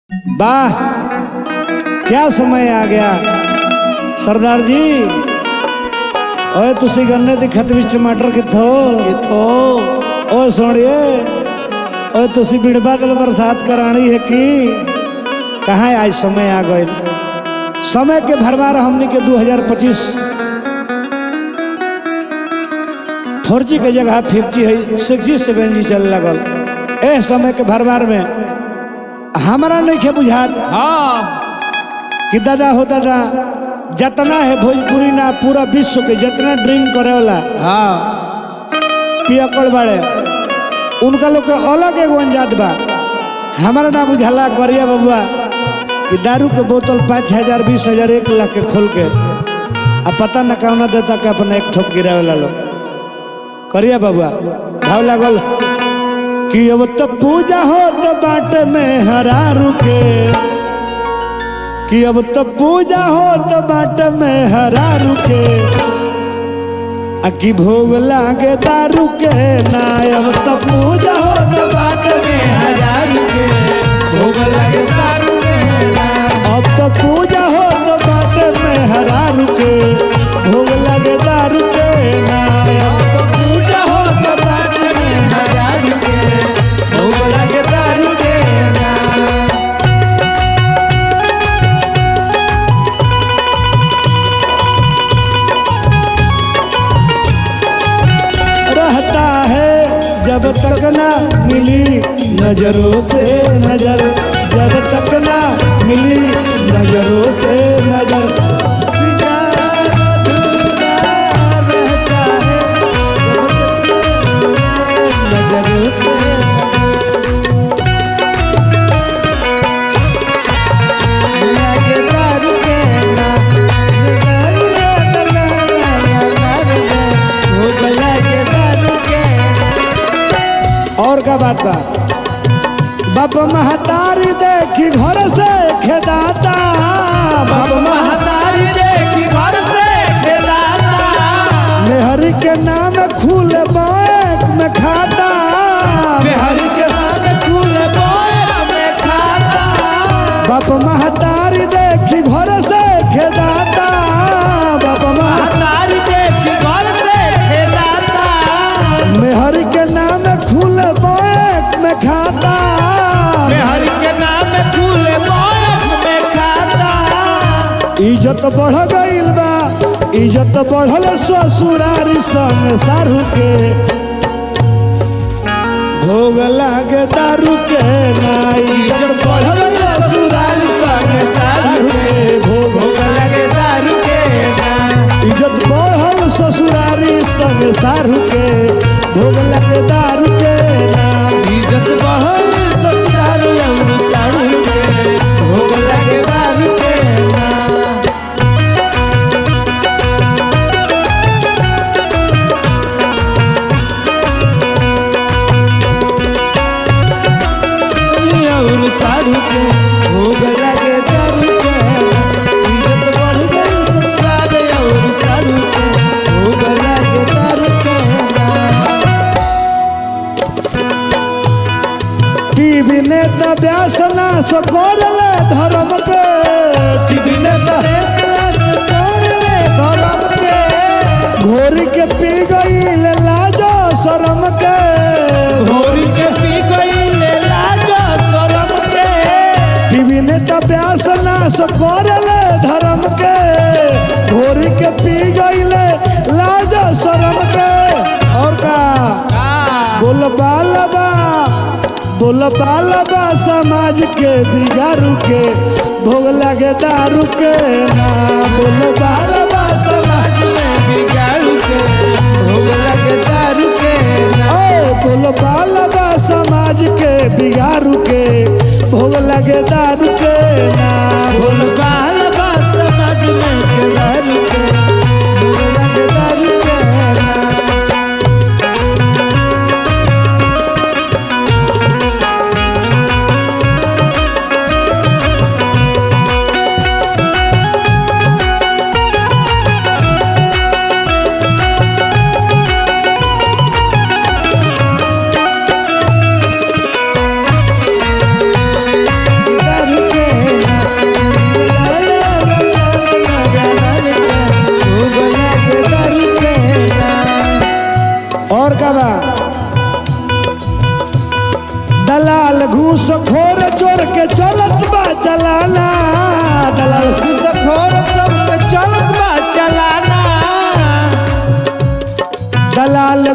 वाह क्या समय आ गया सरदार जी ਓਏ ਤੁਸੀਂ ਗੰਨੇ ਦੀ ਖਤ ਵਿੱਚ ਟਮਾਟਰ ਕਿੱਥੋਂ ਕਿੱਥੋਂ ਓਏ ਸੋਹਣੀਏ ਓਏ ਤੁਸੀਂ ਬਿੜ ਬਾਦਲ बरसात करानी है कि कहाँ आज समय आ गए समय के भरमार हमने के 2025 फोर जी के जगह फिफ्टी है सिक्स जी सेवन जी चल लगल ए समय के भरमार में हमारा नहीं खे बुझात हाँ कि दादा हो दादा जितना है भोजपुरी ना पूरा विश्व के जितना ड्रिंक करे वाला हाँ पियकड़ बाड़े उनका लोग के अलग एगो अंजात बा हमारा ना बुझाला करिया बबुआ कि दारू के बोतल पाँच हजार बीस हजार एक लाख के खोल के आ पता न कौना देता के अपना एक ठोप गिरावे ला लो करिया बबुआ भाव लागल कि अब तो पूजा हो तो बाटे में हरारू के कि अब तो पूजा हो तो बाट में हरारू के आ कि भोग लागे दारू के ना अब तो पूजा हो तो बाट में हरारू के भोग लागे दारू के ना अब तो पूजा हो तो बाट में हरारू के भोग लागे दारू के ना अब तो पूजा हो तो बाट में हरारू के भोग लागे दारू के ना रहता है जब तक ना मिली नजरों से नजर जब तक ना मिली नजरों से नजर सितारा अधूरा रहता है, जब तक नजरों से लागे दारू के ना, दारू ला ला ला ला ला ला, भोग लागे दारू के और का बात बा बाप महतारी देखी घर से खेदाता बाप महतारी देखी घर से खेलाता मेहरी के नाम खुल बैंक में खाता मेहरी के नाम फूल बोया में खाता बाप महतारी देखी घर से खेदाता बाप मह तारी देखी घर से खेलाता मेहरी के नाम खुल बैंक में खाता हरि के नाम फूल बोया में खाता इज्जत बढ़ गईल बा इज्जत बढ़ल ससुरारी संग सारू के भोग लागे दारू के ना इज्जत बढ़ल ससुरारी संग सारू के भोग भोग लगे दारू के ना इज्जत बढ़ल ससुरारी संग सारू के भोग लागे दारू के ना इज्जत बहल ससुराल और सारू के भोग लगे दारू के ना और सारू के भोग लगे दारू के इज्जत बढ़ गई ससुराल और सारू के भोग लगे दारू के टीवी नेता व्यासना सकोरले धर्म के टीवी नेता घोरी के पी गई लाजो शरम के टीवी नेता व्यासना सकोरले धर्म के घोरी के पी गई लाजो शरम के और का बोल बालबा बोल बालबा समाज के बिगारू के भोग लगे दारू के ना बोल बालबा समाज ओ बोल बालबा समाज के बिगारू के भोग लगे दारू के ना बोल दारू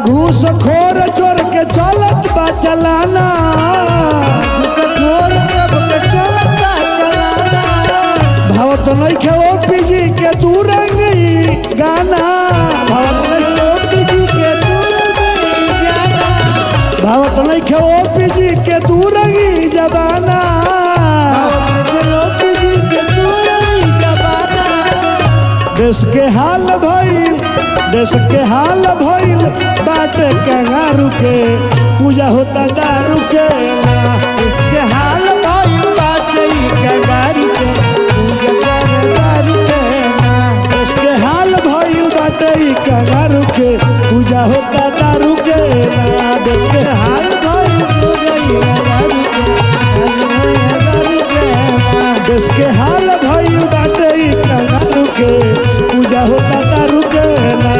घूस खोर चोर के चलत बा चलाना घोर कब के चलता चलाना भाव तो नहीं खे ओ पीजी के तू रंगी गाना भाव तो नहीं लोटी जी के दूर नहीं जाना भाव तो नहीं खे ओ पीजी के तू रंगी जबाना लोटी जी के दूर नहीं जबाना देश के हाल भइल देश के हाल भइल बाटे कंगारू के पूजा होता दारू के ना इसके हाल भइल बाटे ई कंगारू के पूजा कर दारू के ना देश के हाल भइल बाटे ई कंगारू के पूजा होता दारू के ना देश के हाल भइल पूजा ई कंगारू के दारू के ना देश के हाल भइल बाटे ई कंगारू के पूजा होता दारू के ना